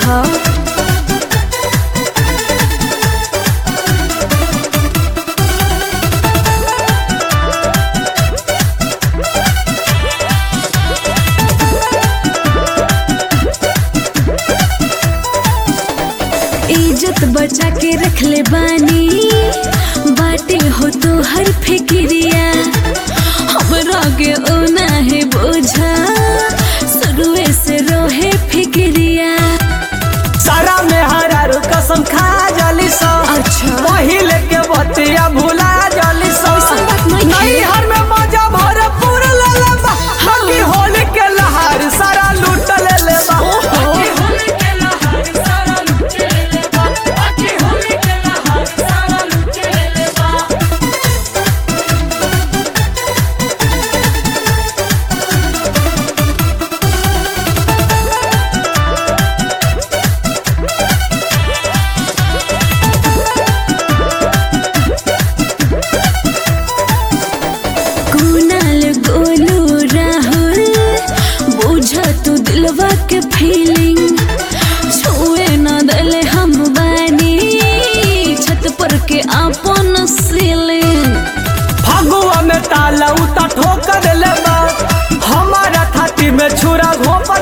ह इज्जत बचा के रख ले बानी बाटे हो तो हर फिक्रिया हमरा के ओना है बोझा शुरुए से रोहे फिक्रिया सारा में हरारू कसम खा जाली सो अच्छा। पहिले के बतिया भुला जाली सो ऐसन बात नहीं है। नहीं हर में मजा भरपूर ले ले बा हकी होली के लहार सारा लूट ले ले बा ओहो। होली के लहार सारा लूट ले ले बा हकी होली के लहार सारा लूट ले ले बा कुनाल गोलू राहुल बुझ तू दिलवा के फीलिंग छुए न दले हम बानी छत पर के आपन सीलिंग फगुआ में ताला उता ठोकर ले बा हमारा छाती में छुरा घोप